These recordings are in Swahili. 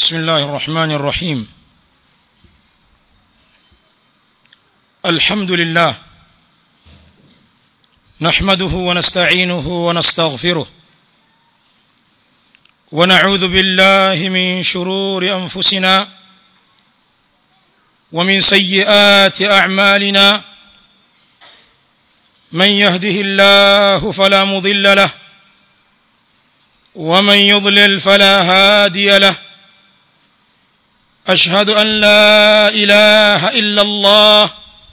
بسم الله الرحمن الرحيم الحمد لله نحمده ونستعينه ونستغفره ونعوذ بالله من شرور انفسنا ومن سيئات اعمالنا من يهده الله فلا مضل له ومن يضلل فلا هادي له اشهد ان لا اله الا الله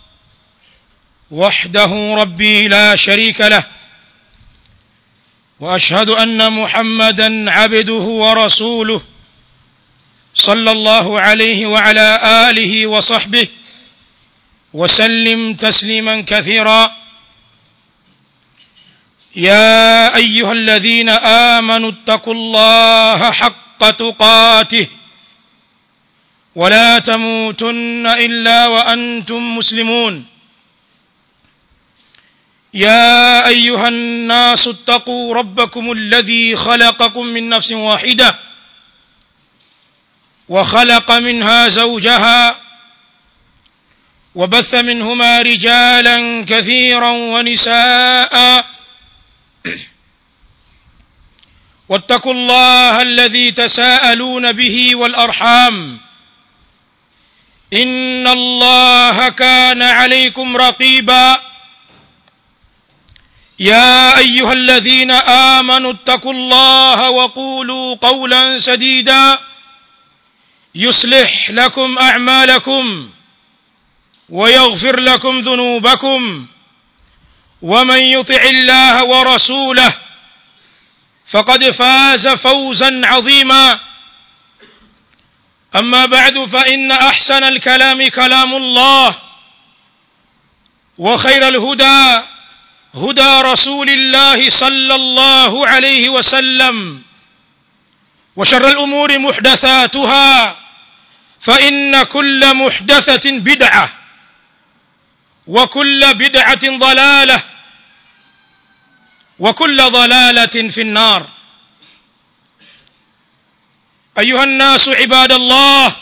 وحده ربي لا شريك له واشهد ان محمدا عبده ورسوله صلى الله عليه وعلى اله وصحبه وسلم تسليما كثيرا يا ايها الذين امنوا اتقوا الله حق تقاته ولا تموتن الا وانتم مسلمون يا ايها الناس اتقوا ربكم الذي خلقكم من نفس واحده وخلق منها زوجها وبث منهما رجالا كثيرا ونساء واتقوا الله الذي تساءلون به والارحام ان الله كان عليكم رقيبا يا ايها الذين امنوا اتقوا الله وقولوا قولا سديدا يصلح لكم اعمالكم ويغفر لكم ذنوبكم ومن يطع الله ورسوله فقد فاز فوزا عظيما اما بعد فان احسن الكلام كلام الله وخير الهدى هدى رسول الله صلى الله عليه وسلم وشر الامور محدثاتها فان كل محدثه بدعه وكل بدعه ضلاله وكل ضلاله في النار ايها الناس عباد الله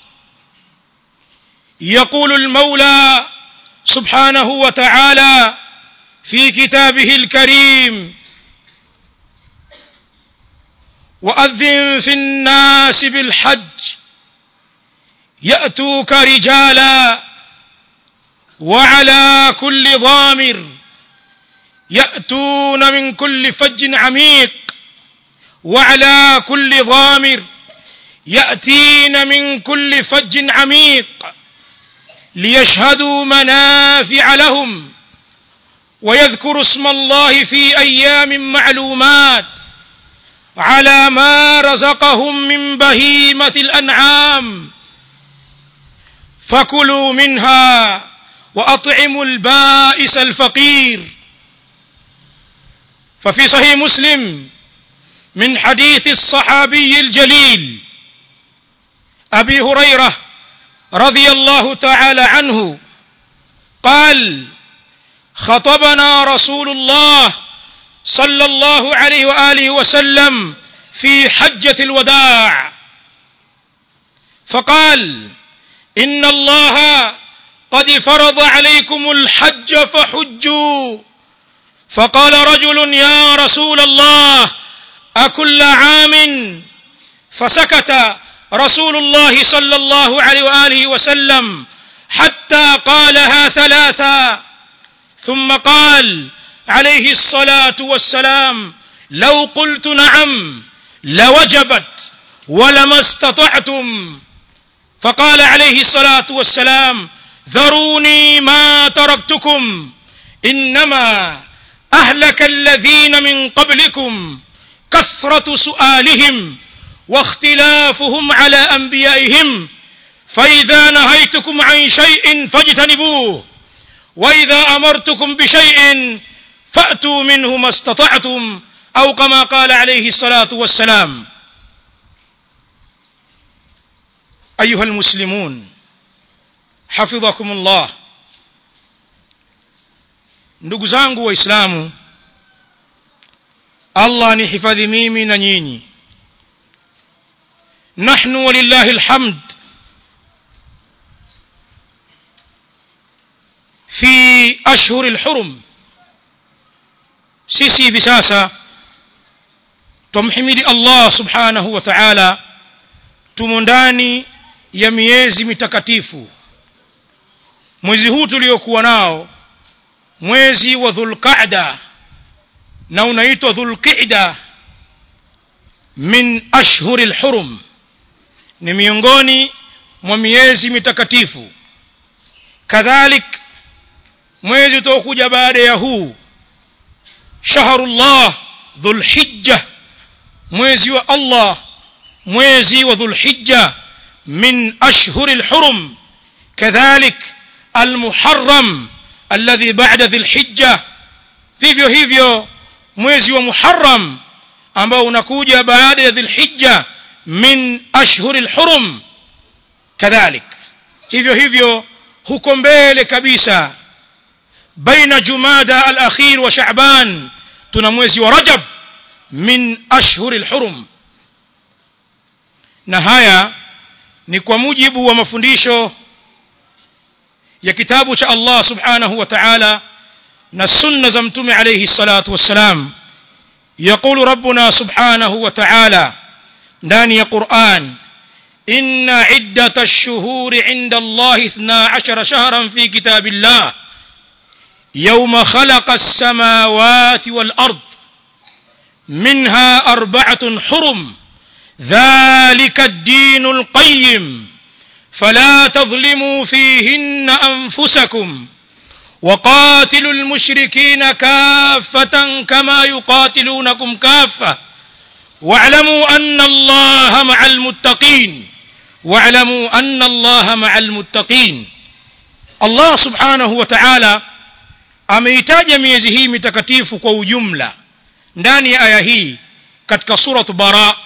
يقول المولى سبحانه وتعالى في كتابه الكريم واذن في الناس بالحج ياتوك رجالا وعلى كل ضامر ياتون من كل فج عميق وعلى كل ضامر ياتين من كل فج عميق ليشهدوا منافع لهم ويذكروا اسم الله في ايام معلومات على ما رزقهم من بهيمه الانعام فكلوا منها واطعموا البائس الفقير ففي صحيح مسلم من حديث الصحابي الجليل ابي هريره رضي الله تعالى عنه قال خطبنا رسول الله صلى الله عليه واله وسلم في حجه الوداع فقال ان الله قد فرض عليكم الحج فحجوا فقال رجل يا رسول الله اكل عام فسكت رسول الله صلى الله عليه واله وسلم حتى قالها ثلاثا ثم قال عليه الصلاه والسلام لو قلت نعم لوجبت ولما استطعتم فقال عليه الصلاه والسلام ذروني ما تركتكم انما اهلك الذين من قبلكم كثره سؤالهم واختلافهم على انبيائهم فاذا نهيتكم عن شيء فاجتنبوه واذا امرتكم بشيء فاتوا منه ما استطعتم او كما قال عليه الصلاه والسلام ايها المسلمون حفظكم الله ndugu zangu waislamu allah nihifadhi mimi na nyinyi نحن ولله الحمد في أشهر الحرم sisi hivi sasa tumhimidi Allah subhanahu wa ta'ala tumo ndani ya miezi mitakatifu mwezi huu tuliokuwa nao mwezi wa dhulqa'da na unaitwa dhulqa'da min ashhuril hurum ni miongoni mwa miezi mitakatifu kadhalik mwezi utaokuja baada ya huu shahrullah dhulhijja mwezi wa Allah mwezi wa dhulhijja min ashhuril hurum kadhalik almuharram alladhi ba'da dhilhijja vivyo hivyo mwezi wa muharram ambao unakuja baada ya dhilhijja min ashhuril hurum kadhalik hivyo hivyo huko mbele kabisa baina jumada al-akhir wa sha'ban tuna mwezi wa rajab min ashhuril hurum na haya ni kwa mujibu wa mafundisho ya kitabu cha Allah subhanahu wa ta'ala na sunna za mtume alayhi salatu wassalam يقول ربنا سبحانه وتعالى ndani ya Qur'an inna iddata ash-shuhuri 'inda Allah 12 shahran fi kitabillah yawma khalaqa as-samawati wal ard minha arba'atun hurum dhalika ad-din al-qayyim فلا تظلموا فيهن أنفسكم وقاتلوا المشركين كافة كما يقاتلونكم كافة واعلموا أن الله مع المتقين واعلموا أن الله مع المتقين الله سبحانه وتعالى ameitaja miezi hii mitakatifu kwa ujumla ndani ya aya hii katika surat bara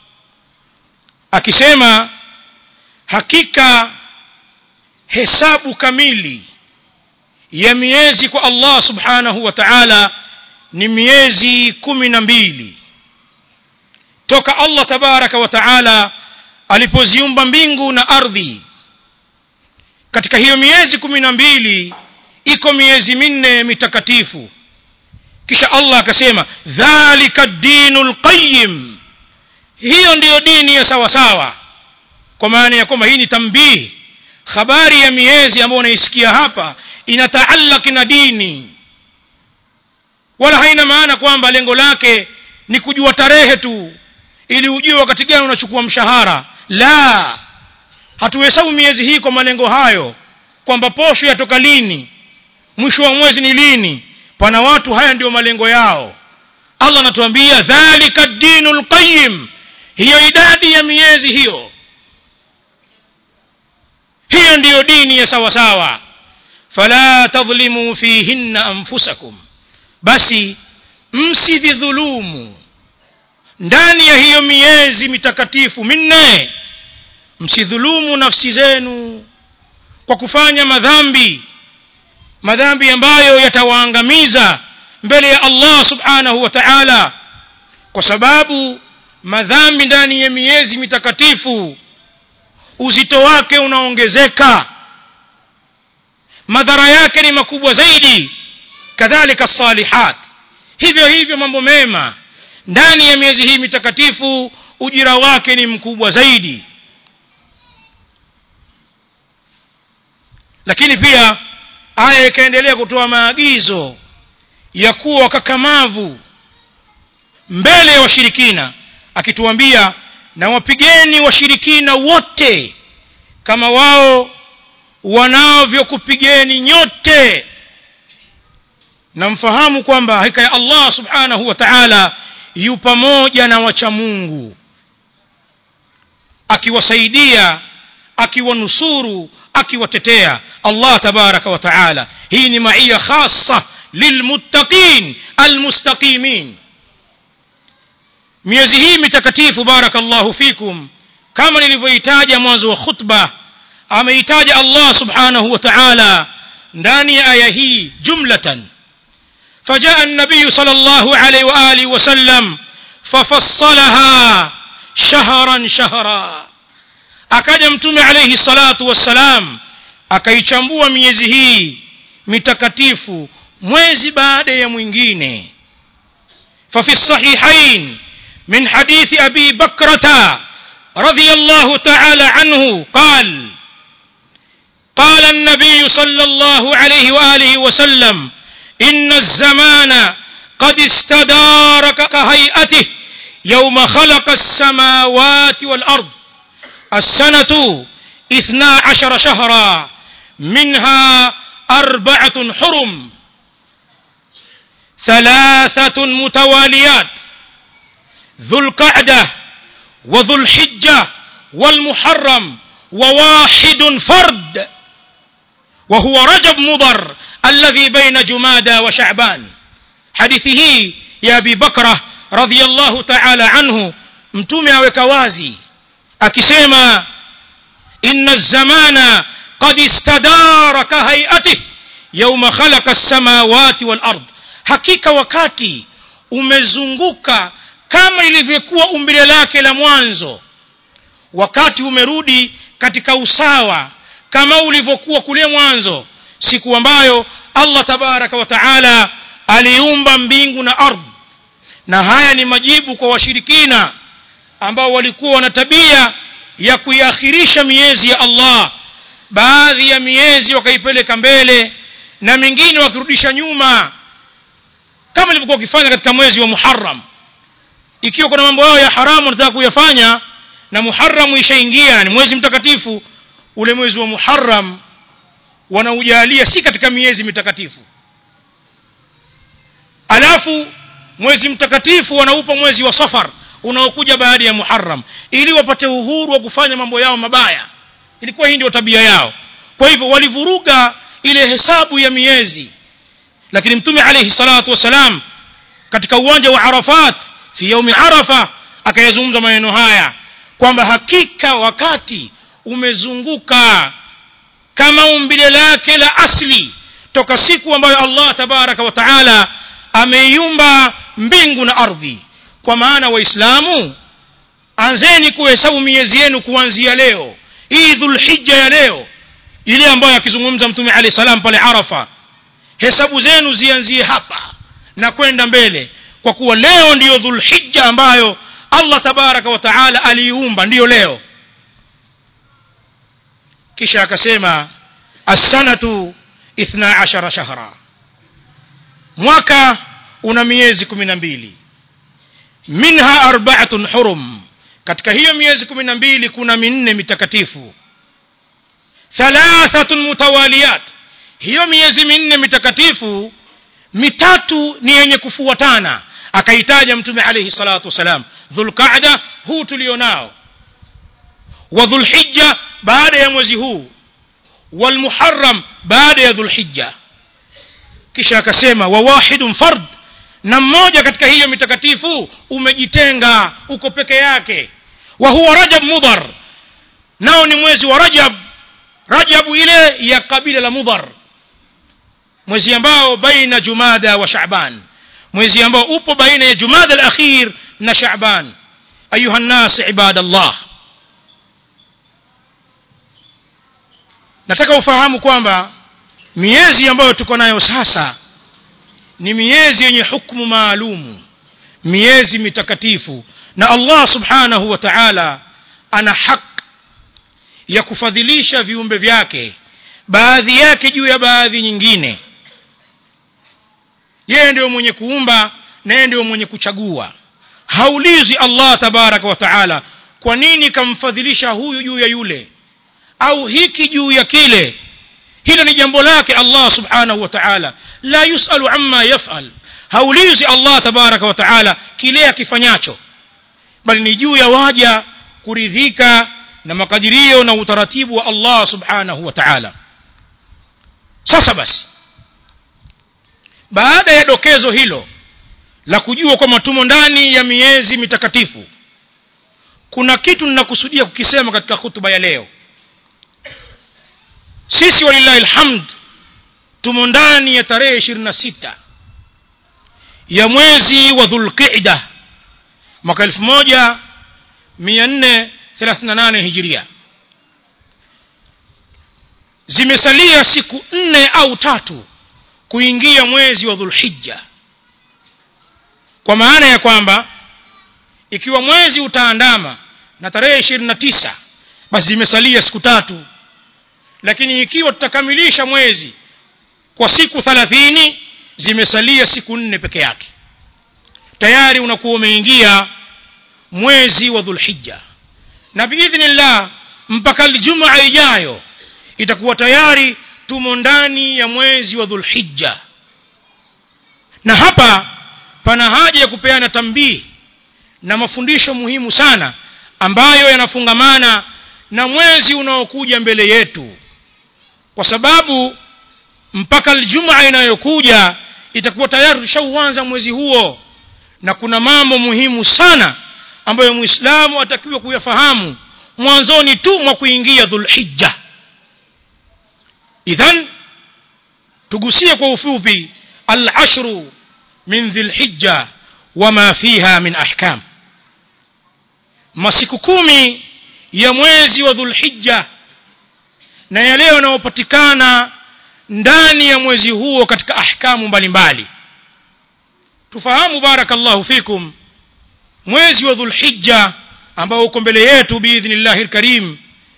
akisema hakika hesabu kamili ya miezi kwa Allah subhanahu wa ta'ala ni miezi kumi na mbili toka Allah tabaraka wa ta'ala alipoziumba mbingu na ardhi katika hiyo miezi kumi na mbili iko miezi minne mitakatifu kisha Allah akasema dhalika dinul qayyim hiyo ndiyo dini ya sawa sawa kwa maana ya kwamba hii ni tambihi habari ya miezi ambayo unaisikia hapa inataallaki na dini wala haina maana kwamba lengo lake ni kujua tarehe tu ili ujue wakati gani unachukua mshahara la hatuhesabu miezi hii kwa malengo hayo kwamba posho yatoka lini mwisho wa mwezi ni lini pana watu haya ndio malengo yao Allah anatuambia dhalika dinul qayyim hiyo idadi ya miezi hiyo hiyo ndiyo dini ya sawa sawa fala tadhlimu fihinna anfusakum basi msidhulumu ndani ya hiyo miezi mitakatifu minne msidhulumu nafsi zenu kwa kufanya madhambi madhambi ambayo yatawaangamiza mbele ya Allah subhanahu wa ta'ala kwa sababu madhambi ndani ya miezi mitakatifu uzito wake unaongezeka madhara yake ni makubwa zaidi kadhalika salihat hivyo hivyo mambo mema ndani ya miezi hii mitakatifu ujira wake ni mkubwa zaidi lakini pia aya ikaendelea kutoa maagizo ya kuwa wakakamavu mbele ya washirikina akituambia na wapigeni washirikina wote kama wao wanavyokupigeni nyote na mfahamu kwamba hakika ya Allah subhanahu wa ta'ala yu pamoja na wacha Mungu akiwasaidia akiwanusuru akiwatetea Allah tabaraka wa ta'ala hii ni maia khassa lilmuttaqin almustaqimin miezi hii mitakatifu barakallahu fikum kama nilivyoitaja mwanzo wa khutba ameitaja Allah subhanahu wa ta'ala ndani ya aya hii jumlatan فجاء النبي صلى الله عليه وآله وسلم ففصلها shahran shahra akaja mtume alayhi salatu wassalam akaichambua miezi hii mitakatifu mwezi baada ya mwingine ففي الصحيحين من حديث أبي بكرة رضي الله تعالى عنه قال قال النبي صلى الله عليه وآله وسلم إن الزمان قد استدار كهيئته يوم خلق السماوات والأرض السنة اثنا عشر شهرا منها أربعة حرم ثلاثة متواليات ذو القعدة وذو الحجة والمحرم وواحد فرد وهو رجب مضر الذي بين جمادى وشعبان حديثه يا أبي بكرة رضي الله تعالى عنه mtume aweka wazi akisema inna zamana qad istadara kahaiatih yauma khalaqa as-samawati wal ard hakika wakati umezunguka kama ilivyokuwa umbile lake la mwanzo wakati umerudi katika usawa kama ulivyokuwa kule mwanzo siku ambayo Allah tabaraka wa taala aliumba mbingu na ardhi na haya ni majibu kwa washirikina ambao walikuwa wana tabia ya kuiakhirisha miezi ya Allah baadhi ya miezi wakaipeleka mbele na mingine wakirudisha nyuma kama ilivyokuwa wakifanya katika mwezi wa Muharram ikiwa kuna mambo yao ya haramu wanataka kuyafanya na Muharram ishaingia na ni mwezi mtakatifu ule mwezi wa Muharram wanaujalia si katika miezi mitakatifu alafu mwezi mtakatifu wanaupa mwezi wa Safar unaokuja baada ya Muharram ili wapate uhuru wa kufanya mambo yao mabaya ilikuwa hii ndio tabia yao kwa hivyo walivuruga ile hesabu ya miezi lakini mtume alayhi salatu wasalam katika uwanja wa Arafat fi yaumi Arafa akayazungumza maneno haya kwamba hakika wakati umezunguka kama umbile lake la asli toka siku ambayo Allah tabaraka wa taala ameiumba mbingu na ardhi kwa maana waislamu anzeni kuhesabu miezi yenu kuanzia leo hii dhulhijja ya leo ile ambayo akizungumza mtume alayhi salam pale arafa hesabu zenu zianzie hapa na kwenda mbele kwa kuwa leo ndiyo dhulhijja ambayo Allah tabaraka wa taala aliiumba ndiyo leo kisha akasema as-sanatu 12 shahra mwaka una miezi 12 minha arba'atun hurum katika hiyo miezi 12 kuna minne mitakatifu thalathatun mutawaliyat hiyo miezi minne mitakatifu mitatu ni yenye kufuatana akaitaja mtume alayhi salatu wasalam dhulqa'da huu tulionao wa dhulhijja baada ya mwezi huu walmuharram baada ya dhulhijja kisha akasema wa wahidun fard na mmoja katika hiyo mitakatifu umejitenga uko peke yake wa huwa rajab mudhar nao ni mwezi wa rajab rajabu ile ya kabila la mudhar mwezi ambao baina jumada wa shaaban mwezi ambao upo baina ya jumada al-akhir na shaaban ayuha nas ibadallah nataka ufahamu kwamba miezi ambayo tuko nayo sasa ni miezi yenye hukumu maalumu miezi mitakatifu na Allah subhanahu wa ta'ala ana haki ya kufadhilisha viumbe vyake baadhi yake juu ya baadhi nyingine yeye ndio mwenye kuumba na yeye ndio mwenye kuchagua haulizi Allah tabaraka wa taala kwa nini kamfadhilisha huyu juu ya yule au hiki juu ya kile hilo ni jambo lake Allah subhanahu wa ta'ala la yusalu amma yaf'al haulizi Allah tabaraka wa ta'ala kile akifanyacho bali ni juu ya waja kuridhika na makadirio na utaratibu wa Allah subhanahu wa ta'ala sasa basi baada ya dokezo hilo la kujua kwamba tumo ndani ya miezi mitakatifu kuna kitu ninakusudia kukisema katika hutuba ya leo sisi walillahi alhamd tumo ndani ya tarehe 26 ya mwezi wa dhulqa'da mwaka 438 hijiria zimesalia siku nne au tatu kuingia mwezi wa dhulhijja kwa maana ya kwamba ikiwa mwezi utaandama na tarehe ishirini na tisa basi zimesalia siku tatu lakini ikiwa tutakamilisha mwezi kwa siku thalathini zimesalia siku nne peke yake tayari unakuwa umeingia mwezi wa dhulhijja na biidhnillah mpaka ljumaa ijayo itakuwa tayari tumo ndani ya mwezi wa dhulhijja na hapa pana haja ya kupeana tambihi na mafundisho muhimu sana ambayo yanafungamana na mwezi unaokuja mbele yetu kwa sababu mpaka aljumaa inayokuja itakuwa tayari tushauanza mwezi huo na kuna mambo muhimu sana ambayo muislamu atakiwa kuyafahamu mwanzoni tu mwa kuingia dhulhijja idhan tugusie kwa ufupi alashru min dhilhijja wama fiha min ahkam masiku kumi ya mwezi wa dhulhijja na yale yanayopatikana ndani ya mwezi huo katika ahkamu mbalimbali tufahamu barakallahu fikum mwezi wa dhulhijja ambao uko mbele yetu biidhnillahi lkarim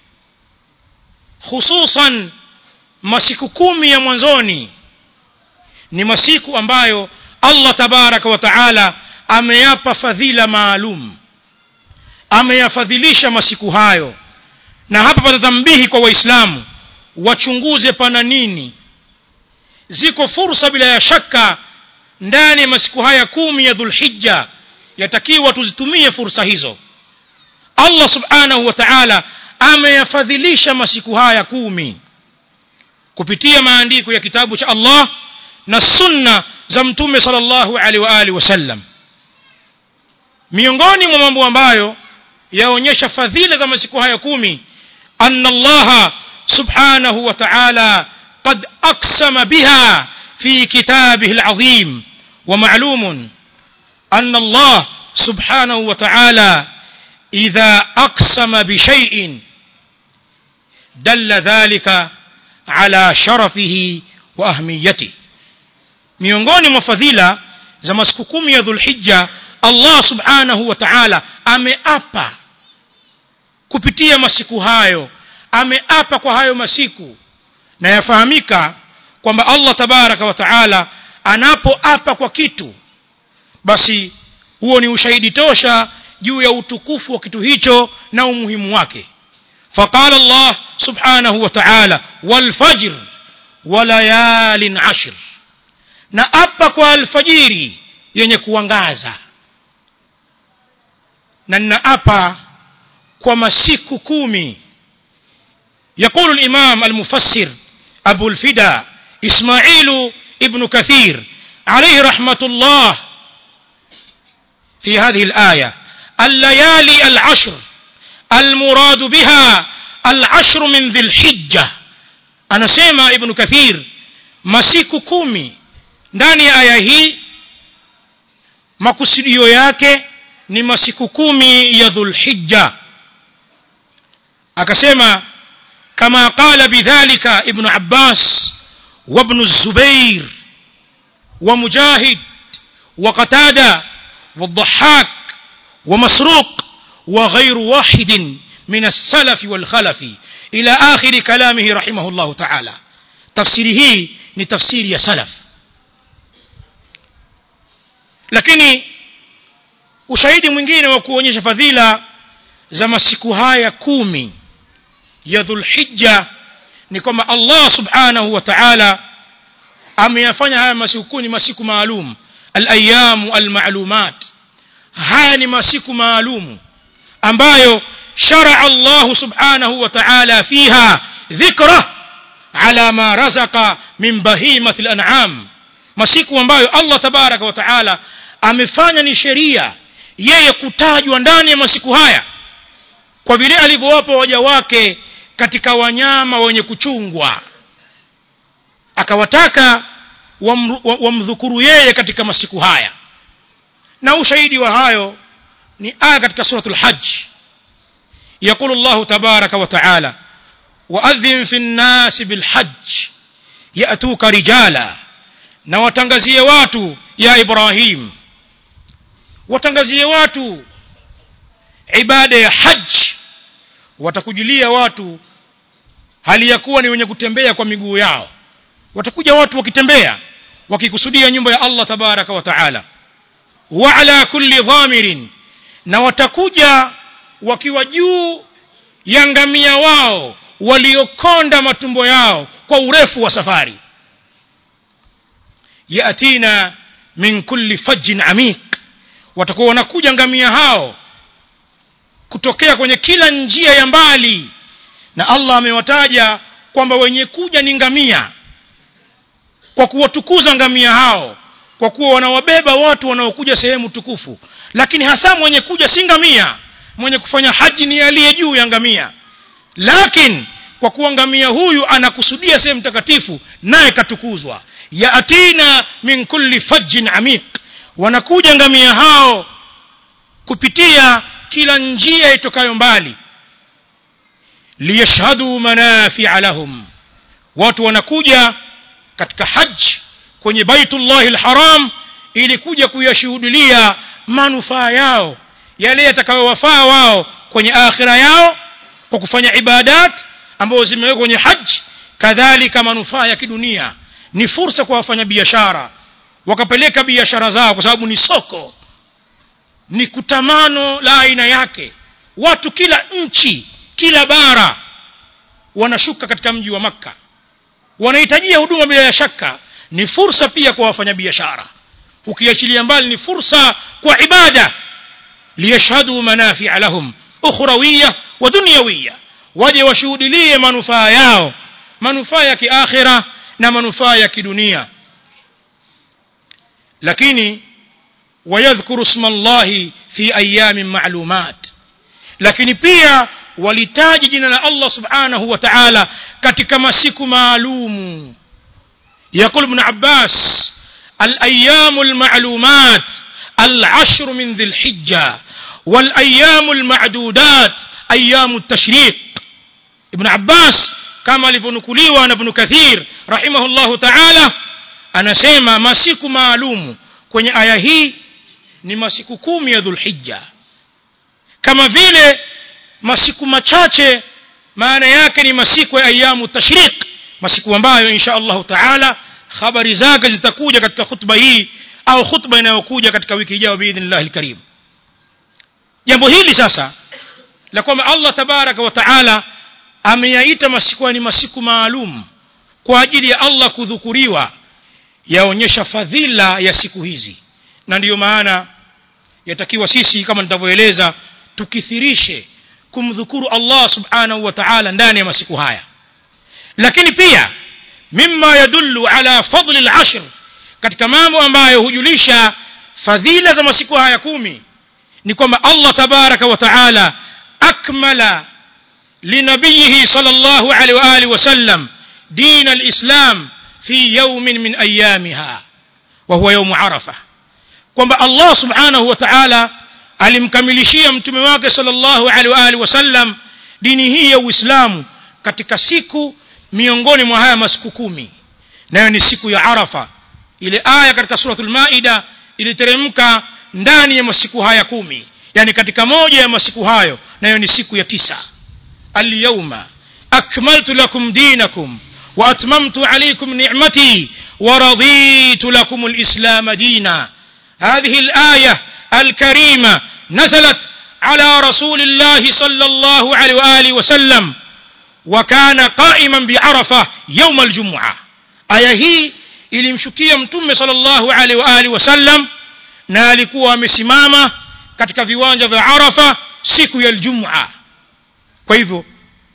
hususan masiku kumi ya mwanzoni ni masiku ambayo allah tabaraka wa taala ameyapa fadhila maalum ameyafadhilisha masiku hayo na hapa patatambihi kwa waislamu wachunguze pana nini ziko fursa bila ya shaka ndani ya masiku haya kumi ya dhulhijja yatakiwa tuzitumie fursa hizo allah subhanahu wa taala ameyafadhilisha masiku haya kumi kupitia maandiko ya kitabu cha allah na sunna za mtume salllahu alaihi wa alihi wasallam miongoni mwa mambo ambayo yaonyesha fadhila za masiku haya kumi anna allaha subhanahu wa taala qad aqsama biha fi kitabihi alazim ومعلوم أن الله سبحانه وتعالى إذا أقسم بشيء دل ذلك على شرفه وأهميته miongoni mwa fadhila za masiku kumi ya dhulhijja allah subhanahu wa taala ameapa kupitia masiku hayo ameapa kwa hayo masiku na yafahamika kwamba allah tabaraka wa taala anapoapa kwa kitu basi huo ni ushahidi tosha juu ya utukufu wa kitu hicho na umuhimu wake faqala allah subhanahu wa taala walfajr walayalin ashr na apa kwa alfajiri yenye kuangaza na ninaapa kwa masiku kumi يقول الإمام المفسر أبو الفدا إسماعيل ابن كثير عليه رحمة الله في هذه الآية الليالي العشر المراد بها العشر من ذي الحجة أنا سيما ابن كثير masiku kumi ndani ya aya hii makusudio yake ni masiku kumi ya dhulhijja akasema kama qala bidhalika ibnu abbas وابن الزبير ومجاهد وقتادة والضحاك ومسروق وغير واحد من السلف والخلف إلى آخر كلامه رحمه الله تعالى تفسيره لتفسير يا سلف lakini ushahidi mwingine wa kuonyesha fadhila za masiku haya kumi ya dhulhijja ni kwamba allah subhanahu wa taala ameyafanya haya masiku kumi ni masiku maalum alayamu almalumat haya ni masiku maalumu ambayo sharaa allahu subhanahu wa taala fiha dhikra ala ma razaka min bahimati lanam masiku ambayo allah tabaraka wa taala amefanya ni sheria yeye kutajwa ndani ya masiku haya kwa vile alivyowapa waja wake katika wanyama wenye kuchungwa akawataka wamdhukuru yeye katika masiku haya na ushahidi wa hayo ni aya katika suratul hajj يقول الله تبارك وتعالى وأذن في الناس بالحج يأتوك رجالا na watangazie watu ya ibrahim watangazie watu ibada ya haji watakujilia watu hali ya kuwa ni wenye kutembea kwa miguu yao watakuja watu wakitembea wakikusudia nyumba ya allah tabaraka wa taala wa ala kulli dhamirin na watakuja wakiwa juu ya ngamia wao waliokonda matumbo yao kwa urefu wa safari yatina min kulli fajjin amiq watakuwa wanakuja ngamia hao kutokea kwenye kila njia ya mbali na allah amewataja kwamba wenye kuja ni ngamia kwa kuwatukuza ngamia hao kwa kuwa wanawabeba watu wanaokuja sehemu tukufu lakini hasa mwenye kuja si ngamia mwenye kufanya haji ni aliye juu ya ngamia lakini kwa kuwa ngamia huyu anakusudia sehemu takatifu naye katukuzwa yatina min kulli fajjin amiq wanakuja ngamia hao kupitia kila njia itokayo mbali liyashhadu manafia lahum watu wanakuja katika haji kwenye baitullahi lharam ili kuja kuyashuhudilia manufaa yao yale yatakayowafaa wao kwenye akhira yao kwa kufanya ibadat ambazo zimewekwa kwenye haji kadhalika manufaa ya kidunia ni fursa kwa wafanyabiashara wakapeleka biashara zao kwa sababu ni soko ni kutamano la aina yake watu kila nchi kila bara wanashuka katika mji wa makka wanahitajia huduma bila ya shaka ni fursa pia kwa wafanyabiashara ukiachilia mbali ni fursa kwa ibada liyashhadu manafia lahum ukhrawiya wa dunyawiya waje washuhudilie manufaa yao manufaa ya kiakhira na manufaa ya kidunia lakini wayadhkuru isma llahi fi ayamin ma'lumat lakini pia walitaji jina la Allah subhanahu wa ta'ala katika masiku maalumu يقول ابن عباس الأيام المعلومات العشر من ذي الحجة والأيام المعدودات أيام التشريق ابن عباس كما لفنكليوا ابن كثير رحمه الله تعالى anasema masiku maalumu kwenye aya hii ni masiku kumi ya dhulhijja kama vile masiku machache maana yake ni masiku ya ayamu tashriq masiku ambayo insha allahu taala habari zake zitakuja katika khutba hii au khutba inayokuja katika wiki ijayo biidhnillahi lkarim jambo hili sasa la kwamba allah tabaraka wa taala ameyaita masiku ni masiku maalum kwa ajili ya allah kudhukuriwa yaonyesha fadhila ya siku hizi na ndiyo maana yatakiwa sisi kama nitavyoeleza tukithirishe kumdhukuru allah subhanahu wa taala ndani ya masiku haya lakini pia mima yadullu ala fadli lashr katika mambo ambayo hujulisha fadhila za masiku haya kumi ni kwamba allah tabaraka wa taala akmala linabiyihi sal llahu alaihi waalihi wasallam din alislam fi yaumin min ayamiha wa huwa yaumu arafa kwamba allah subhanahu wa taala alimkamilishia mtume wake sal llahu alaihi waalihi wasallam dini hii ya uislamu katika siku miongoni mwa haya masiku kumi nayo ni siku ya arafa ile aya katika suratul maida iliteremka ndani ya masiku haya kumi yani katika moja ya masiku hayo nayo ni siku ya tisa alyauma akmaltu lakum dinakum واتممت عليكم نعمتي ورضيت لكم الاسلام دينا هذه الايه الكريمه نزلت على رسول الله صلى الله عليه واله وسلم وكان قائما بعرفه يوم الجمعه aya hii ilimshukia mtume sallallahu alaihi wa alihi wasallam na alikuwa amesimama katika viwanja vya arafa siku ya aljum'a kwa hivyo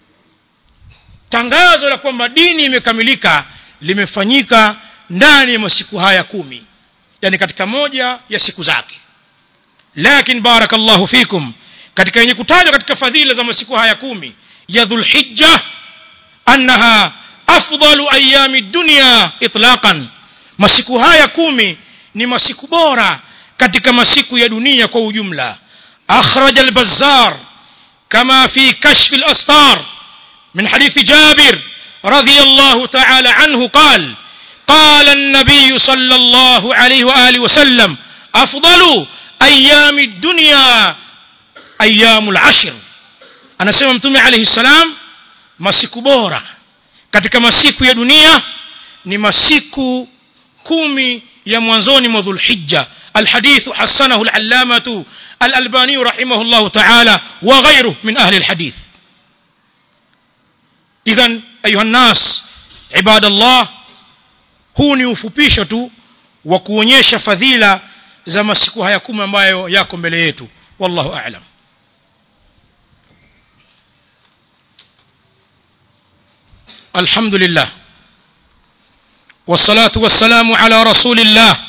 tangazo la kwamba dini imekamilika limefanyika ndani ya masiku haya kumi yani katika moja ya siku zake lakin barakallahu fikum katika yenye kutajwa katika fadhila za masiku haya kumi ya dhulhijja annaha afdalu ayami dunya itlaqan masiku haya kumi ni masiku bora katika masiku ya dunia kwa ujumla akhraj al-bazzar كما في كشف الأستار من حديث جابر رضي الله تعالى عنه قال قال النبي صلى الله عليه وآله وسلم أفضل أيام الدنيا أيام العشر أنا سمع متومي عليه السلام masiku bora katika masiku ya dunia ni masiku kumi ya mwanzoni mwa dhulhijja الحديث حسنه العلامة الألباني رحمه الله تعالى وغيره من أهل الحديث إذا أيها الناس عباد الله huu ni ufupisho tu wa kuonyesha fadhila za masiku haya kumi ambayo yako mbele yetu wallahu a'lam الحمد لله والصلاة والسلام على رسول الله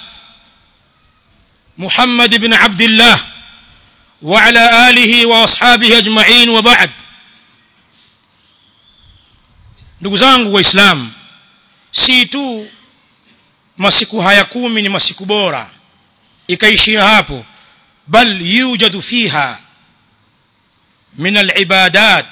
محمد بن عبد الله وعلى آله وأصحابه أجمعين وبعد ndugu zangu waislamu si tu masiku haya kumi ni masiku bora ikaishia hapo bal yujadu fiha min alibadat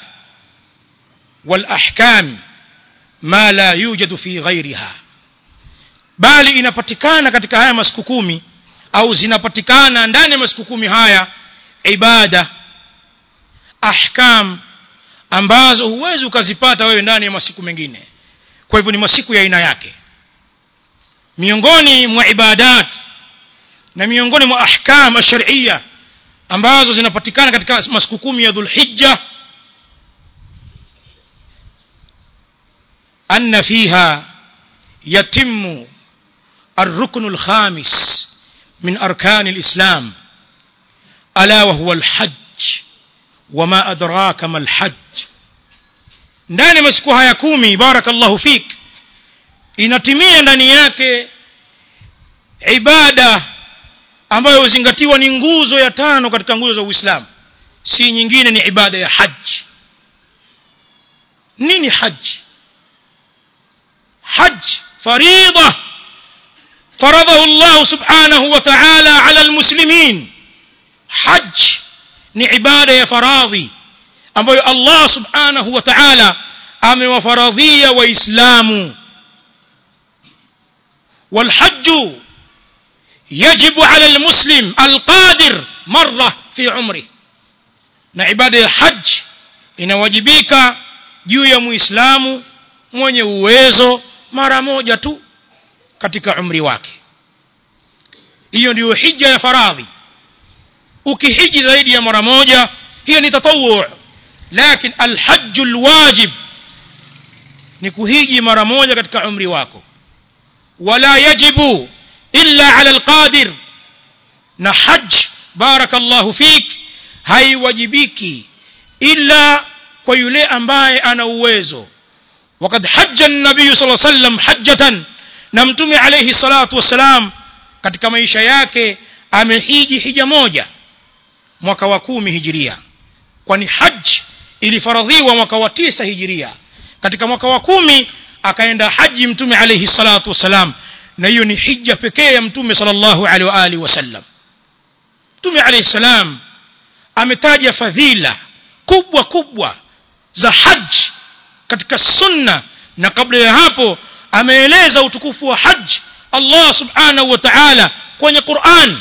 walahkam ma la yujadu fi ghairiha bali inapatikana katika haya masiku kumi au zinapatikana ndani ya masiku kumi haya ibada ahkam ambazo huwezi ukazipata wewe ndani ya masiku mengine kwa hivyo ni masiku ya aina yake miongoni mwa ibadat na miongoni mwa ahkam ash-shar'iyya ambazo zinapatikana katika masiku kumi ya dhulhijja أن فيها يتم الركن الخامس من أركان الإسلام ألا وهو الحج وما أدراك ما الحج ndani masiku haya kumi barakallahu fik inatimia ndani yake ibada ambayo huzingatiwa ni nguzo ya tano katika nguzo za uislamu si nyingine ni ibada ya haji nini haji حج فريضة فرضه الله سبحانه وتعالى على المسلمين حج ni ibada ya faradhi ambayo Allah subhanahu wa ta'ala amewafaradhia waislamu والحج يجب على المسلم القادر مرة في عمره na ibada ya haj inawajibika juu ya muislamu mwenye uwezo mara moja tu katika umri wake hiyo ndiyo hija ya faradhi ukihiji zaidi ya mara moja hiyo ni tatawu lakini alhajju alwajib ni kuhiji mara moja katika umri wako wala yajibu illa ala alqadir na haj barakallahu fik haiwajibiki illa kwa yule ambaye ana uwezo وقد حج النبي صلى الله عليه وسلم حجة na mtume alayhi salatu wassalam katika maisha yake amehiji hija moja mwaka wa kumi hijiria kwani haji ilifaradhiwa mwaka wa tisa hijiria katika mwaka wa kumi akaenda haji mtume alayhi salatu wassalam na hiyo ni hija pekee ya mtume sallallahu alaihi wa alihi wasallam mtume alayhi salam ametaja fadhila kubwa kubwa za haji katika sunna na kabla ya hapo ameeleza utukufu wa haji Allah subhanahu wa ta'ala kwenye Qur'an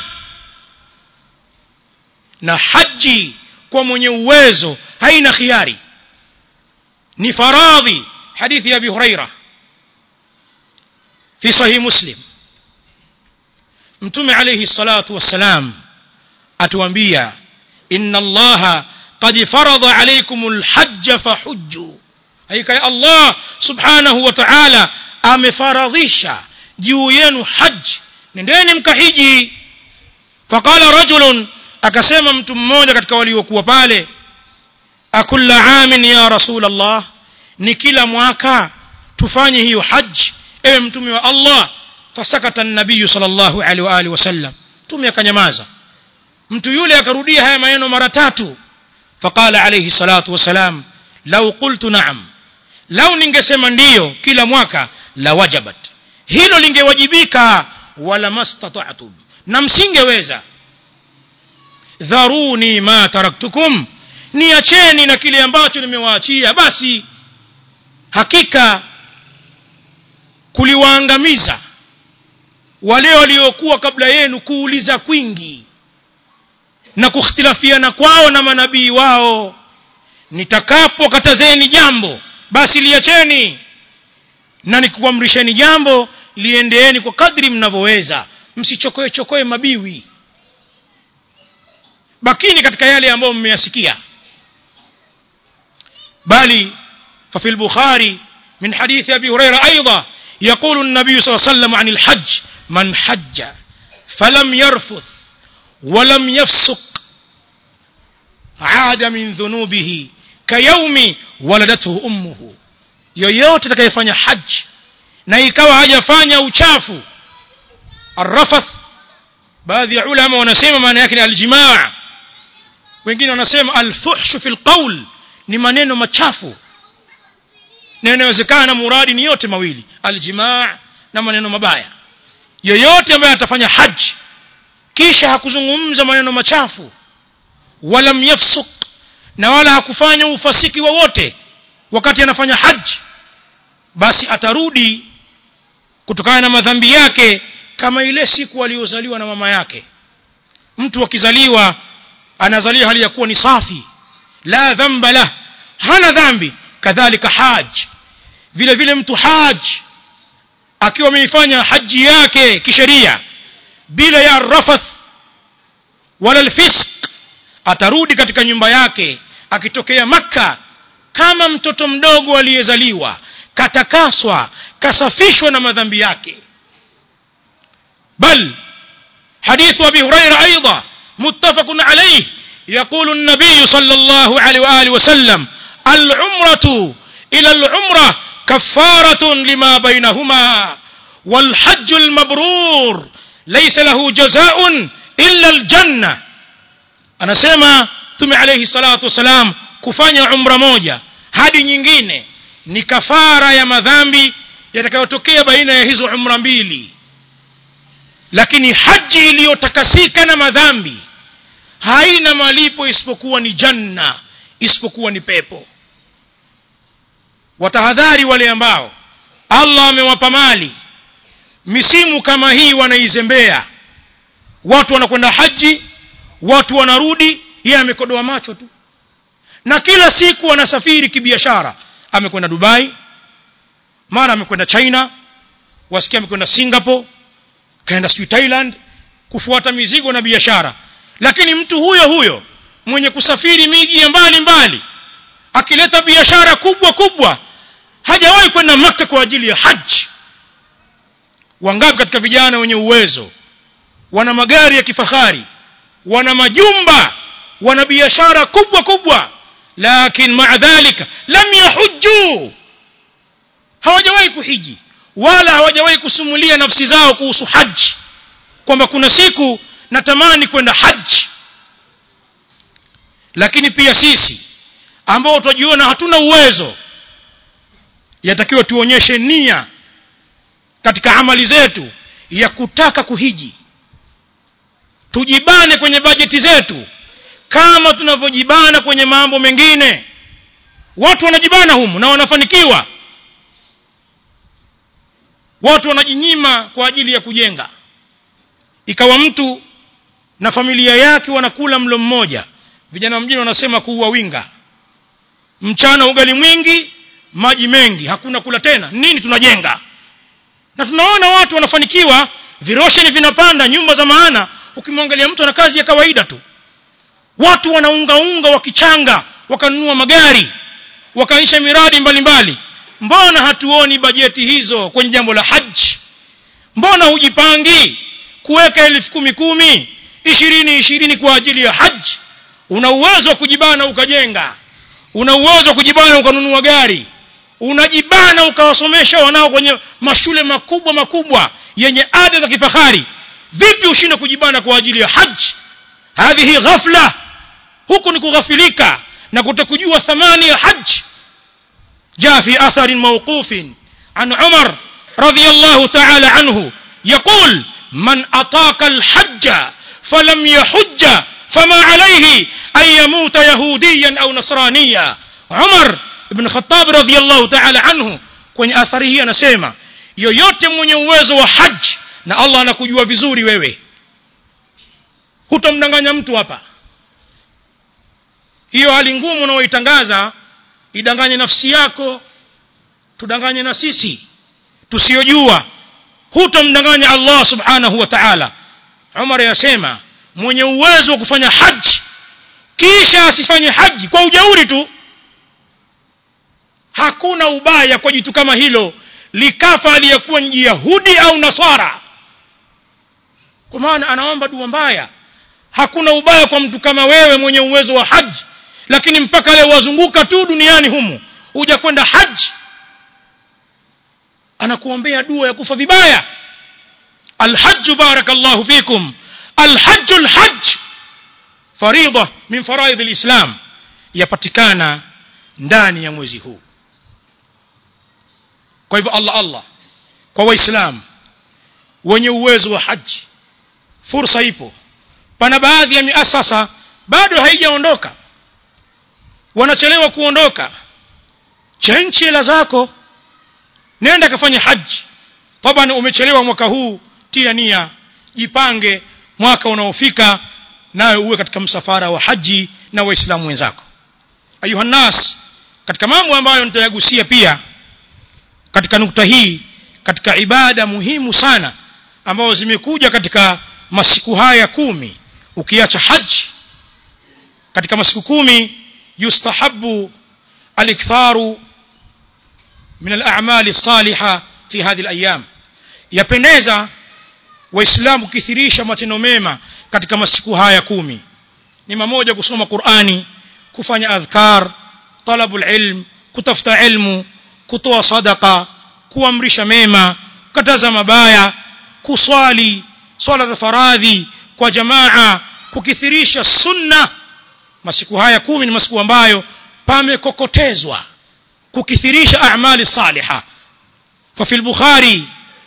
na haji kwa mwenye uwezo haina khiari ni faradhi hadithi ya Abi Huraira fi sahih Muslim Mtume alayhi salatu wassalam atuambia inna Allah qad farada alaykumul hajj fahujju hakika Allah subhanahu wa ta'ala amefaradhisha juu yenu haji nendeni mkahiji faqala rajulun akasema mtu mmoja katika waliokuwa pale akulla amin ya rasul Allah ni kila mwaka tufanye hiyo haji ewe mtume wa Allah fasakata an-nabiy sallallahu alaihi wa alihi wasallam mtume akanyamaza mtu yule akarudia haya maneno mara tatu faqala alayhi salatu wasalam law qultu na'am lau ningesema ndiyo kila mwaka la wajabat hilo lingewajibika wala mastata'tum na msingeweza dharuni ma taraktukum niacheni na kile ambacho nimewaachia basi hakika kuliwaangamiza wale waliokuwa kabla yenu kuuliza kwingi na kukhtilafiana kwao na manabii wao nitakapokatazeni jambo basi liacheni na nikuamrisheni jambo liendeeni kwa kadri mnavyoweza msichokoe chokoe mabiwi bakini katika yale ambayo mmeyasikia bali ففي البخاري من حديث أبي هريرة أيضا يقول النبي صلى الله عليه وسلم عن الحج من حج فلم يرفث ولم يفسق عاد من ذنوبه كيوم ولدته أمه yoyote atakayefanya haji na ikawa hajafanya uchafu arrafath baadhi ya ulama wanasema maana yake ni aljimaa wengine wanasema alfuhshu fi lqaul ni maneno machafu na inawezekana muradi ni yote mawili aljimaa na maneno mabaya yoyote ambaye atafanya haji kisha hakuzungumza maneno machafu walam yafsuk na wala hakufanya ufasiki wowote wakati anafanya haji basi atarudi kutokana na madhambi yake kama ile siku aliyozaliwa na mama yake mtu akizaliwa anazaliwa hali ya kuwa ni safi la dhamba lah hana dhambi kadhalika haji vile vile mtu haji akiwa ameifanya haji yake kisheria bila ya rafath wala alfisq atarudi katika nyumba yake akitokea makka kama mtoto mdogo aliyezaliwa katakaswa kasafishwa na madhambi yake bal حديث أبي هريرة أيضا متفق عليه يقول النبي صلى الله عليه وآله وسلم العمرة إلى العمرة كفارة لما بينهما والحج المبرور ليس له جزاء إلا الجنة أنا سيما ثم عليه الصلاة والسلام kufanya umra moja hadi nyingine ni kafara ya madhambi yatakayotokea baina ya hizo umra mbili lakini haji iliyotakasika na madhambi haina malipo isipokuwa ni janna isipokuwa ni pepo watahadhari wale ambao allah amewapa mali misimu kama hii wanaizembea watu wanakwenda haji watu wanarudi yeye amekodoa macho tu na kila siku anasafiri kibiashara amekwenda dubai mara amekwenda china wasikia amekwenda singapore kaenda sijui thailand kufuata mizigo na biashara lakini mtu huyo huyo mwenye kusafiri miji ya mbali mbali akileta biashara kubwa kubwa hajawahi kwenda maka kwa ajili ya haji wangapi katika vijana wenye uwezo wana magari ya kifahari wana majumba wana biashara kubwa kubwa lakin maa dhalika lam yahujju hawajawahi kuhiji wala hawajawahi kusumulia nafsi zao kuhusu haji kwamba kuna siku natamani kwenda haji lakini pia sisi ambao twajiona hatuna uwezo yatakiwa tuonyeshe nia katika amali zetu ya kutaka kuhiji tujibane kwenye bajeti zetu kama tunavyojibana kwenye mambo mengine watu wanajibana humu na wanafanikiwa watu wanajinyima kwa ajili ya kujenga ikawa mtu na familia yake wanakula mlo mmoja vijana wa mjini wanasema kuua winga mchana ugali mwingi maji mengi hakuna kula tena nini tunajenga na tunaona watu wanafanikiwa virosheni vinapanda nyumba za maana ukimwangalia mtu ana kazi ya kawaida tu watu wanaungaunga wakichanga wakanunua magari wakaisha miradi mbalimbali mbali. mbona hatuoni bajeti hizo kwenye jambo la haji mbona hujipangi kuweka elfu kumi kumi ishirini ishirini kwa ajili ya haji una uwezo wa kujibana ukajenga una uwezo wa kujibana ukanunua gari unajibana ukawasomesha wanao kwenye mashule makubwa makubwa yenye ada za kifahari vipi ushinde kujibana kwa ajili ya haji hadhihi ghafla huku ni kughafilika na kutokujua thamani ya haji جاء في أثر موقوف عن عمر رضي الله تعالى عنه يقول من أطاق الحج فلم يحج فما عليه an yamuta yahudiyan au nasraniya umar ibn khattab radiyallahu ta'ala anhu kwenye athari hii anasema yoyote mwenye uwezo wa haji na allah anakujua vizuri wewe hutomdanganya mtu hapa hiyo hali ngumu unaoitangaza idanganye nafsi yako tudanganye na sisi tusiyojua hutomdanganya allah subhanahu wa ta'ala umar yasema mwenye uwezo wa kufanya haji kisha asifanye haji kwa ujauri tu hakuna ubaya kwa jitu kama hilo likafa aliyekuwa ni yahudi au nasara kwa maana anaomba dua mbaya hakuna ubaya kwa mtu kama wewe mwenye uwezo wa haji lakini mpaka leo wazunguka tu duniani humu huja kwenda haji anakuombea dua ya kufa vibaya alhajju barakallahu fikum alhajju alhajj faridha min faraidh alislam yapatikana ndani ya mwezi huu kwa hivyo Allah Allah kwa waislamu wenye uwezo wa haji fursa ipo pana baadhi ya miasasa bado haijaondoka wanachelewa kuondoka chenchi hela zako nenda kafanya haji taban umechelewa mwaka huu tia nia jipange mwaka unaofika nawe uwe katika msafara wa haji na waislamu wenzako ayuhannas katika mambo ambayo nitayagusia pia katika nukta hii katika ibada muhimu sana ambazo zimekuja katika masiku haya kumi ukiacha haji katika masiku kumi yustahabu aliktharu min al-a'mali salihah fi hadhihi al-ayyam yapendeza waislamu kukithirisha matendo mema katika masiku haya kumi ni mamoja kusoma Qur'ani kufanya adhkar talabul ilm kutafuta ilmu kutoa sadaka kuamrisha mema kataza mabaya kuswali swala za faradhi kwa jamaa kukithirisha sunna masiku haya kumi ni masiku ambayo pamekokotezwa kukithirisha a'mali salihah ففي البخاري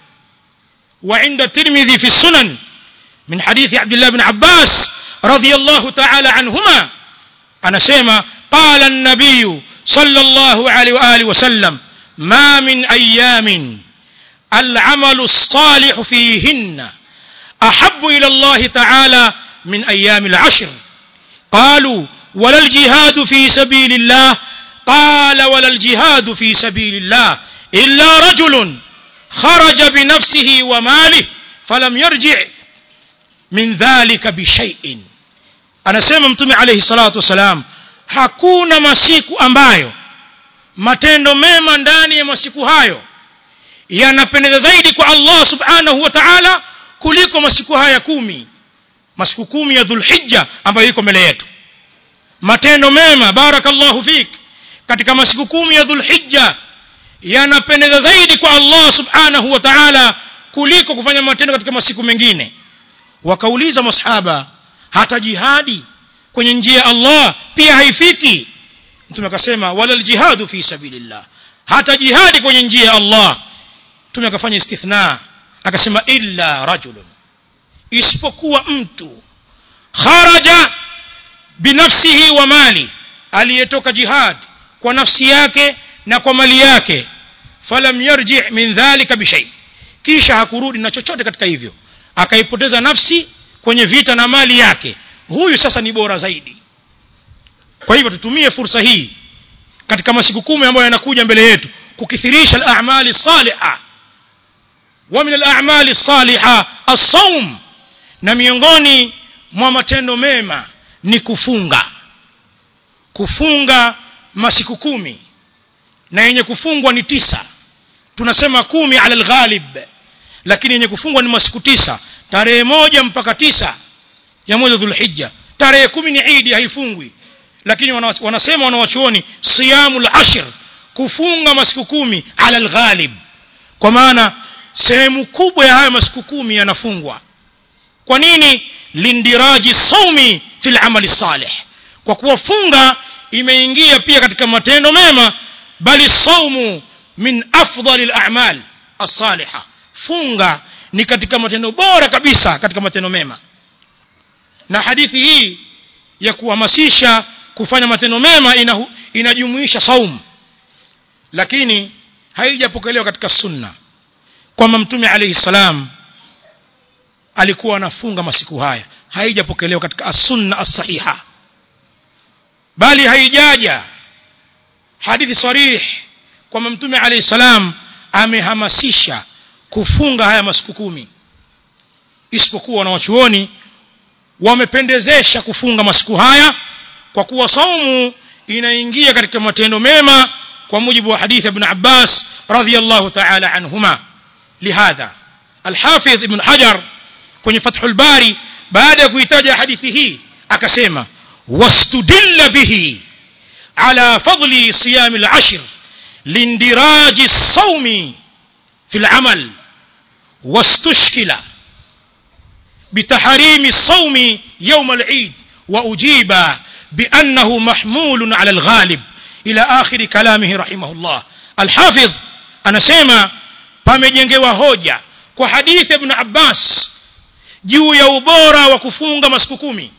وعند الترمذي في السنن من حديث عبد الله بن عباس رضي الله تعالى عنهما أنا سيما قال النبي صلى الله عليه وآله وسلم ما من أيام العمل الصالح فيهن أحب إلى الله تعالى من أيام العشر قالوا ولا الجهاد في سبيل الله قال ولا الجهاد في سبيل الله إلا رجل خرج بنفسه وماله فلم يرجع من ذلك بشيء anasema mtume alayhi salatu wasalam hakuna masiku ambayo matendo mema ndani ya masiku hayo yanapendeza zaidi kwa Allah subhanahu wa ta'ala kuliko masiku haya kumi masiku kumi ya dhulhijja ambayo iko mbele yetu matendo mema barakallahu fik katika masiku kumi ya dhulhijja yanapendeza zaidi kwa Allah subhanahu wa ta'ala kuliko kufanya matendo katika masiku mengine wakauliza masahaba hata jihadi kwenye njia ya Allah pia haifiki mtume akasema wala aljihadu fi sabilillah hata jihadi kwenye njia ya Allah mtume akafanya istithna akasema illa rajulun isipokuwa mtu kharaja binafsihi wa mali aliyetoka jihad kwa nafsi yake na kwa mali yake falam yarji min dhalika bishay kisha hakurudi na chochote katika hivyo akaipoteza nafsi kwenye vita na mali yake huyu sasa ni bora zaidi kwa hivyo tutumie fursa hii katika masiku kumi ambayo yanakuja mbele yetu kukithirisha al-a'mali salihah wa min al-a'mali salihah as-sawm na miongoni mwa matendo mema ni kufunga kufunga masiku kumi na yenye kufungwa ni tisa tunasema kumi ala alghalib lakini yenye kufungwa ni masiku tisa tarehe moja mpaka tisa ya mwezi dhulhijja tarehe kumi ni idi haifungwi lakini wanasema wanawachuoni siyamu lashr kufunga masiku kumi ala alghalib kwa maana sehemu kubwa ya hayo masiku kumi yanafungwa kwa nini lindiraji saumi fil amali salih kwa kuwa funga imeingia pia katika matendo mema bali saumu min afdali al-a'mal as-salihah funga ni katika matendo bora kabisa katika matendo mema na hadithi hii ya kuhamasisha kufanya matendo mema ina, inajumuisha saum lakini haijapokelewa katika sunna kwamba mtume alayhi salam alikuwa anafunga masiku haya haijapokelewa katika as-sunna as-sahiha bali haijaja hadithi sarih kwamba mtume alayhi salam amehamasisha kufunga haya masiku kumi isipokuwa wanawachuoni wamependezesha kufunga masiku haya kwa kuwa saumu inaingia katika matendo mema kwa mujibu wa hadithi ibn Abbas radhiyallahu ta'ala anhuma lihadha al-Hafidh ibn Hajar kwenye Fathul Bari baada ya kuitaja hadithi hii akasema wastudilla bihi ala fadli siyam al-ashr lindiraji as-sawmi fi al-amal wastushkila بتحريم الصوم يوم العيد وأجيب بأنه محمول على الغالب إلى آخر كلامه رحمه الله الحافظ أنا سيما pamejengewa hoja kwa hadithi ibn Abbas juu ya ubora wa kufunga masiku kumi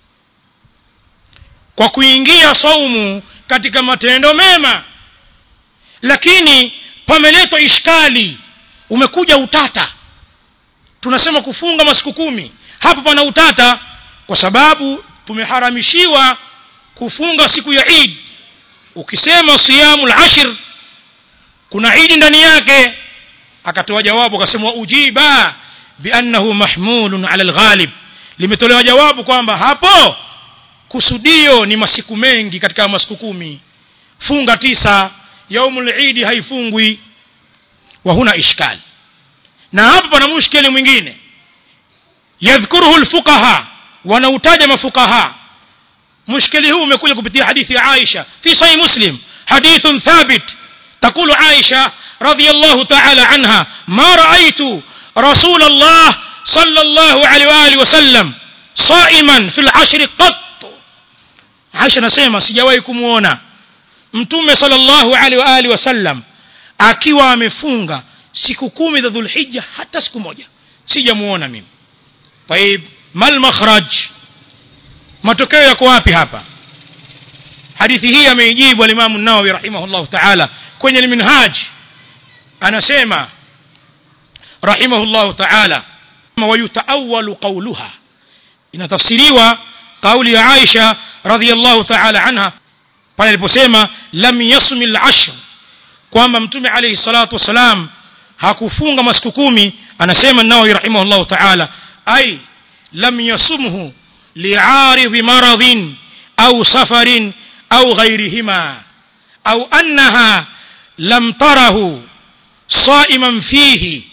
kwa kuingia saumu katika matendo mema lakini pameletwa ishkali umekuja utata tunasema kufunga masiku kumi hapo pana utata kwa sababu tumeharamishiwa kufunga siku ya Eid ukisema siyamul ashr kuna Eid ndani yake akatoa jawabu akasema ujiba biannahu mahmulun ala alghalib limetolewa jawabu kwamba hapo kusudio ni masiku mengi katika masiku kumi funga tisa yaumul Eid haifungwi wa huna ishkali na hapa pana mushkeli mwingine yadhkuruhu alfuqaha wanautaja mafuqaha mushkeli huu umekuja kupitia hadithi ya Aisha fi sahih muslim hadithun thabit تقول عائشة رضي الله تعالى عنها ما رأيت رسول الله صلى الله عليه وآله وسلم صائما في العشر قط عائشة نسيما سجواي كمونا mtume sallallahu alaihi wa alihi wasallam akiwa amefunga siku kumi za dhulhijja hata siku moja sijamuona mimi طيب mal makhraj matokeo yako wapi hapa hadithi hii ameijibu al-Imam an-Nawawi rahimahullah ta'ala kwenye al-Minhaj anasema rahimahullah ta'ala wa yutaawwalu qawluha inatafsiriwa kauli ya Aisha radhiyallahu ta'ala anha pale aliposema lam yasmi al-ashr kwamba mtume alayhi salatu wasalam hakufunga masiku kumi anasema Nawawi rahimahullah ta'ala ay lam yasumhu li'aridhi maradhin au safarin au ghayrihima au annaha lam tarahu صائما فيه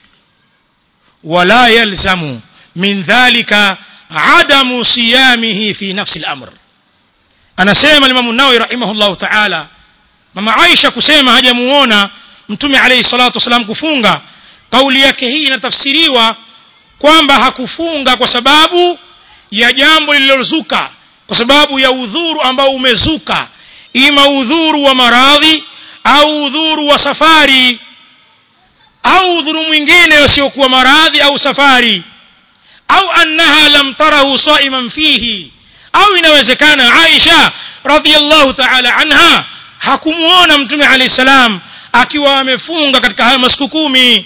ولا يلزم من ذلك عدم صيامه في نفس الأمر أنا سيما الإمام النووي رحمه الله تعالى mama Aisha kusema hajamuona mtume alayhi salatu wasalam kufunga kauli yake hii inatafsiriwa kwamba hakufunga kwa sababu ya jambo lililozuka kwa sababu ya udhuru ambao umezuka ima udhuru wa maradhi au udhuru wa safari au udhuru mwingine usiokuwa maradhi au safari au annaha lam tarahu saiman fihi au inawezekana Aisha radhiyallahu ta'ala anha hakumuona mtume alayhi salam akiwa amefunga katika haya masiku kumi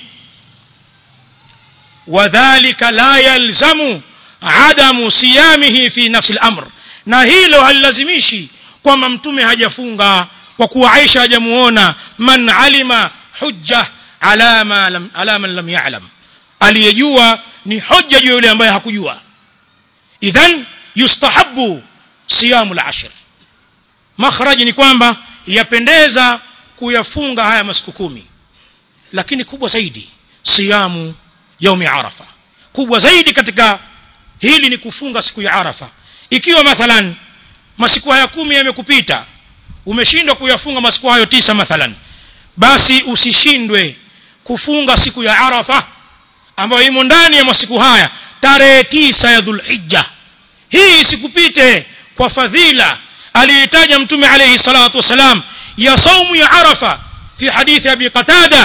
wadhālika la yalzamu adamu siyamihi fi nafsi al-amr na hilo halilazimishi kwamba mtume hajafunga kwa kuwa Aisha hajamuona man alima hujja ala ma lam ala man lam ya'lam aliyejua ni hoja juu yule ambaye hakujua idhan yustahabbu siyamul ashr makhraj ni kwamba yapendeza kuyafunga haya masiku kumi lakini kubwa zaidi siyamu yaumi arafa kubwa zaidi katika hili ni kufunga siku ya arafa ikiwa mathalan masiku haya kumi yamekupita umeshindwa kuyafunga masiku hayo tisa mathalan basi usishindwe kufunga siku ya arafa ambayo imo ndani ya masiku haya tarehe tisa ya dhulhijja hii isikupite kwa fadhila aliyetaja mtume alayhi salatu wasalam ya saumu ya arafa fi hadithi abi qatada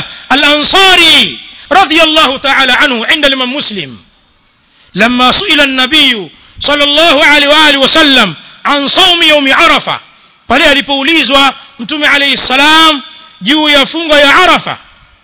al-ansari رضي الله تعالى عنه عند الإمام مسلم لما سئل النبي sallallahu alaihi wa alihi wasallam an saumi yaumi arafa pale alipoulizwa mtume alayhi salam juu ya funga ya arafa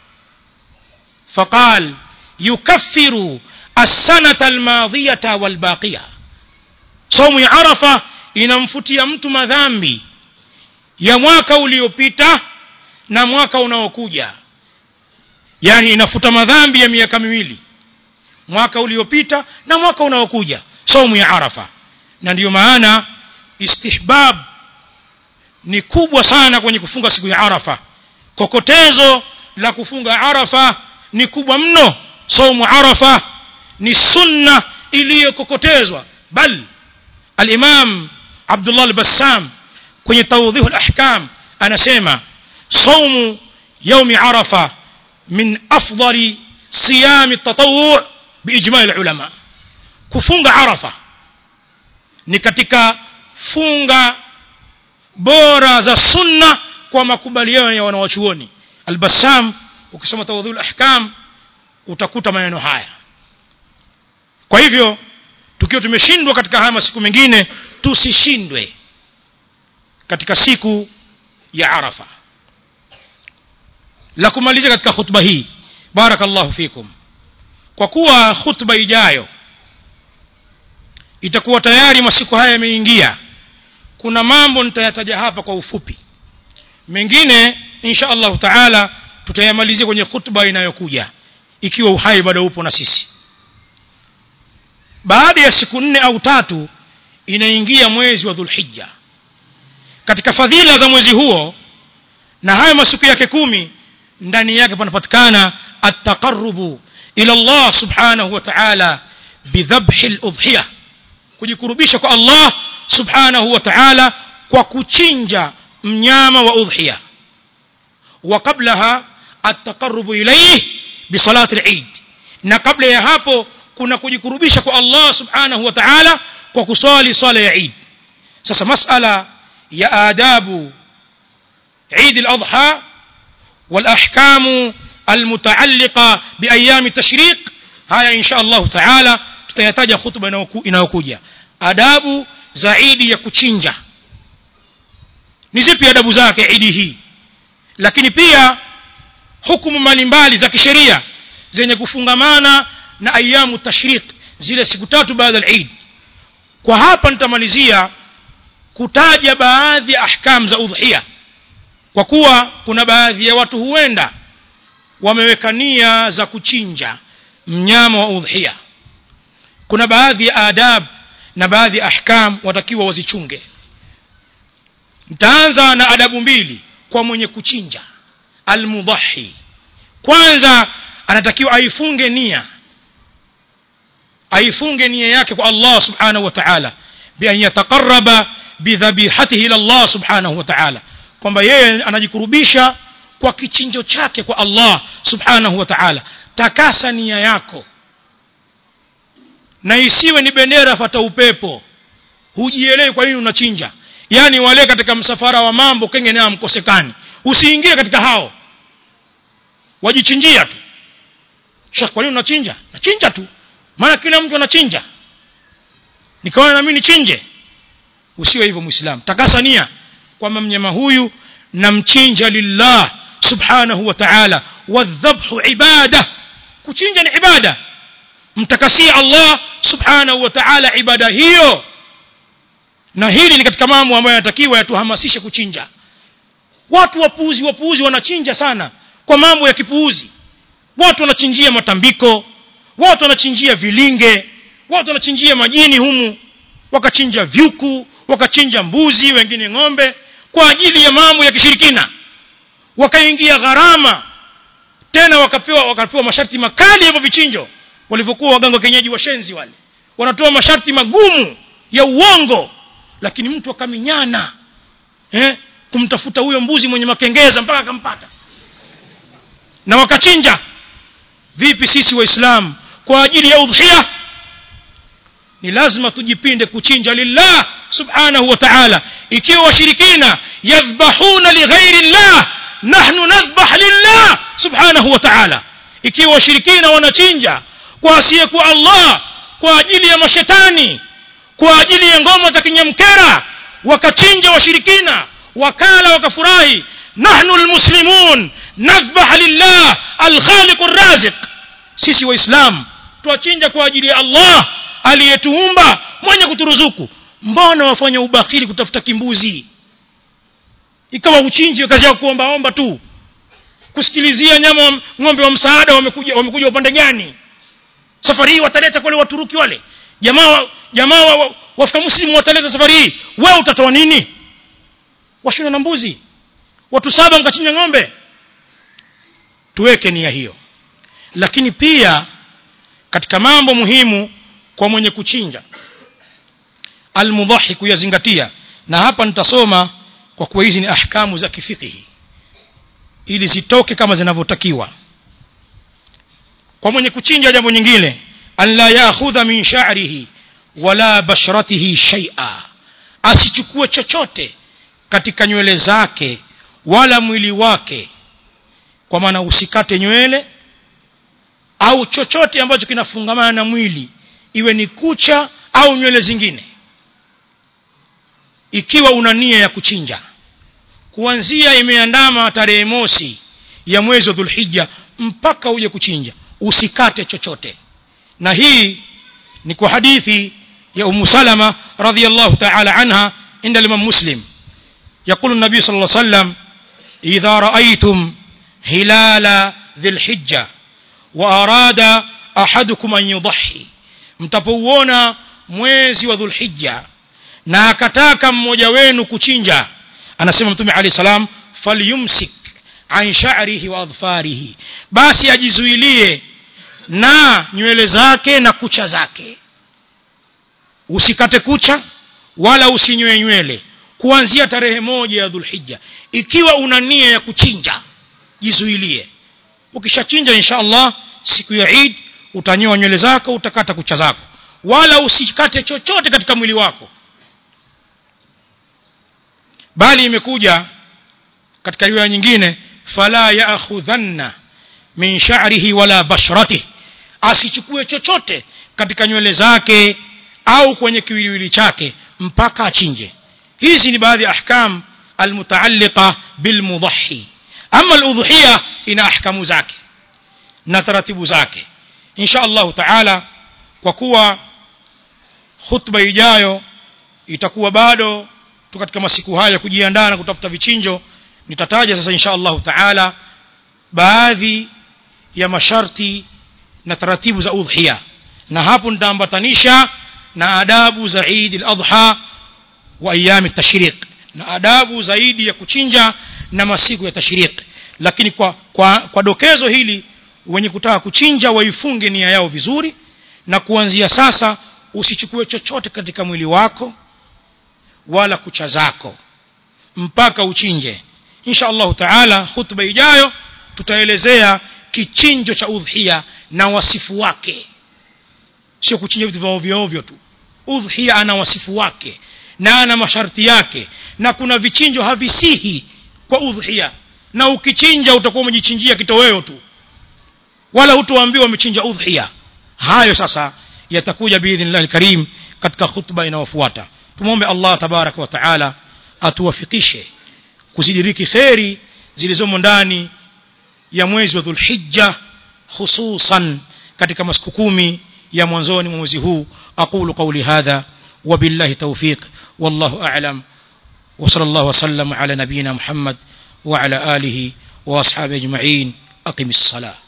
faqal yukaffiru as-sanata al-madiyata wal-baqiya saumu ya arafa inamfutia mtu madhambi ya mwaka uliopita na mwaka unaokuja yani inafuta madhambi ya miaka miwili mwaka uliopita na mwaka unaokuja saumu ya arafa na ndiyo maana istihbab ni kubwa sana kwenye kufunga siku ya arafa kokotezo la kufunga arafa ni kubwa mno saumu arafa ni sunna iliyokokotezwa bal al-imam Abdullah al-Bassam kwenye tawdhih al-ahkam anasema saumu يوم عرفة من أفضل صيام التطوع بإجماع العلماء كفunga عرفة ni katika funga bora za sunna kwa makubaliano ya wanawachuoni al-Bassam ukisoma tawdhul ahkam utakuta maneno haya kwa hivyo tukiwa tumeshindwa katika haya masiku mengine tusishindwe katika siku ya Arafa la kumalizia katika khutba hii barakallahu fikum kwa kuwa khutba ijayo itakuwa tayari masiku haya yameingia kuna mambo nitayataja hapa kwa ufupi mengine insha Allah taala tutayamalizia kwenye khutba inayokuja ikiwa uhai bado upo na sisi baada ya siku nne au tatu inaingia mwezi wa dhulhijja katika fadhila za mwezi huo na hayo masiku yake kumi ndani yake panapatikana at-taqarrubu ila Allah subhanahu wa ta'ala bidhabhi al-udhiyah kujikurubisha kwa Allah subhanahu wa ta'ala kwa kuchinja mnyama wa udhiya wa qablaha at-taqarrubu ilayhi bi salati al-eid na kabla ya hapo kuna kujikurubisha kwa Allah subhanahu wa ta'ala kwa kuswali swala ya Eid sasa masala ya adabu Eid al-Adha والأحكام المتعلقة بأيام التشريق هاي إن شاء الله تعالى tutayataja khutba inayokuja adabu zaidi ya kuchinja ni zipi adabu zake idi hii lakini pia hukumu mbalimbali za kisheria zenye kufungamana na ayamu tashriq zile siku tatu baada ya Eid kwa hapa nitamalizia kutaja baadhi ya ahkam za udhiya kwa kuwa kuna baadhi ya watu huenda wameweka nia za kuchinja mnyama wa udhiya kuna baadhi ya adab na baadhi ya ahkam watakiwa wazichunge nitaanza na adabu mbili kwa mwenye kuchinja almudhahi kwanza anatakiwa aifunge nia aifunge nia yake kwa Allah subhanahu wa ta'ala bi an yataqarraba bidhabihatihi ila Allah subhanahu wa ta'ala kwamba yeye anajikurubisha kwa kichinjo chake kwa Allah subhanahu wa ta'ala takasa nia yako na isiwe ni bendera fata upepo hujielewi kwa nini unachinja yani wale katika msafara wa mambo kenge nayo mkosekani usiingie katika hao wajichinjia tu shekh kwa nini unachinja nachinja tu maana kila mtu anachinja nikaona na mimi nichinje usiwe hivyo muislamu takasa nia kwamba mnyama huyu namchinja lillah subhanahu wa ta'ala wadhabhu ibada kuchinja ni ibada mtakasie Allah subhanahu wa ta'ala ibada hiyo na hili ni katika mambo ambayo yanatakiwa yatuhamasishe kuchinja watu wapuuzi wapuuzi wanachinja sana kwa mambo ya kipuuzi watu wanachinjia matambiko watu wanachinjia vilinge watu wanachinjia majini humu wakachinja vyuku wakachinja mbuzi wengine ng'ombe kwa ajili ya mambo ya kishirikina wakaingia gharama tena wakapewa wakapewa masharti makali ya vichinjo walivyokuwa waganga kenyeji washenzi wale wanatoa masharti magumu ya uongo lakini mtu akaminyana eh kumtafuta huyo mbuzi mwenye makengeza mpaka akampata na wakachinja vipi sisi waislamu kwa ajili ya udhiya ni lazima tujipinde kuchinja lillah subhanahu wa ta'ala ikiwa washirikina yadhbahuna lighairi llah nahnu nadhbah lillah subhanahu wa ta'ala ikiwa washirikina wanachinja kwa asiyekuwa Allah kwa ajili ya mashetani kwa ajili ya ngoma za kinyamkera wakachinja washirikina wakala wakafurahi nahnu almuslimun nadhbah lillah alkhaliq arraziq sisi waislamu twachinja kwa ajili ya allah aliyetuumba mwenye kuturuzuku mbona wafanya ubakhili kutafuta kimbuzi ikawa uchinji kazi ya kuombaomba tu kusikilizia nyama wa, ng'ombe wa msaada wamekuja wamekuja upande gani safari hii wataleta kwale waturuki wale jamaa jamaa wa, wa, wafika muslimu wataleta safari hii wewe utatoa nini washina na mbuzi watu saba mkachinja ng'ombe tuweke nia hiyo lakini pia katika mambo muhimu kwa mwenye kuchinja almudhahi kuyazingatia na hapa nitasoma kwa kuwa hizi ni ahkamu za kifikihi ili zitoke kama zinavyotakiwa kwa mwenye kuchinja jambo nyingine an la yaakhudha min sha'rihi wala bashratihi shay'a asichukue chochote katika nywele zake wala mwili wake kwa maana usikate nywele au chochote ambacho kinafungamana na mwili iwe ni kucha au nywele zingine ikiwa una nia ya kuchinja kuanzia imeandama tarehe mosi ya mwezi wa dhulhija mpaka uje kuchinja usikate chochote na hii ni kwa hadithi ya umu salama radhiallahu taala anha inda limam muslim يقول النبي صلى الله عليه وسلم إذا رأيتم هلال ذي الحجة وأراد أحدكم أن يضحي mtapouona mwezi wa dhulhija na akataka mmoja wenu kuchinja anasema mtume alayhi salam falyumsik an sha'rihi wa adfarihi basi ajizuilie na nywele zake na kucha zake usikate kucha wala usinywe nywele kuanzia tarehe moja ya dhulhija ikiwa una nia ya kuchinja jizuilie ukishachinja insha allah siku ya Eid utanyoa nywele zako utakata kucha zako wala usikate chochote katika mwili wako bali imekuja katika riwaya nyingine fala yaakhudhanna min sha'rihi wala bashratihi asichukue chochote katika nywele zake au kwenye kiwiliwili chake mpaka achinje hizi ni baadhi ya ahkam almutaalliqa bilmudhahi ama aludhiya ina ahkamu zake na taratibu zake insha Allah taala kwa kuwa khutba ijayo itakuwa bado tu katika masiku haya kujiandaa na kutafuta vichinjo nitataja sasa insha Allah taala baadhi ya masharti na taratibu za udhiya na hapo nitaambatanisha na adabu za Eid al-Adha wa ayyam at-tashriq na adabu zaidi ya kuchinja na masiku ya tashriq lakini kwa, kwa, kwa dokezo hili wenye kutaka kuchinja waifunge nia yao vizuri na kuanzia sasa usichukue chochote katika mwili wako wala kucha zako mpaka uchinje insha Allah taala khutba ijayo tutaelezea kichinjo cha udhiya na wasifu wake sio kuchinja vitu vya ovyo ovyo tu udhiya ana wasifu wake na ana masharti yake na kuna vichinjo havisihi kwa udhiya na ukichinja utakuwa umejichinjia kitoweo tu wala hutoambiwa umechinja udhiya hayo sasa yatakuja biidhnillah alkarim katika khutba inayofuata tumwombe Allah tabaraka wa taala atuwafikishe kuzidiriki kheri zilizomo ndani ya mwezi wa dhulhijja hususan katika masiku kumi ya mwanzoni mwa mwezi huu aqulu qawli hadha وبالله توفيق والله أعلم وصلى الله وسلم على نبينا محمد وعلى آله وأصحابه أجمعين أقم الصلاة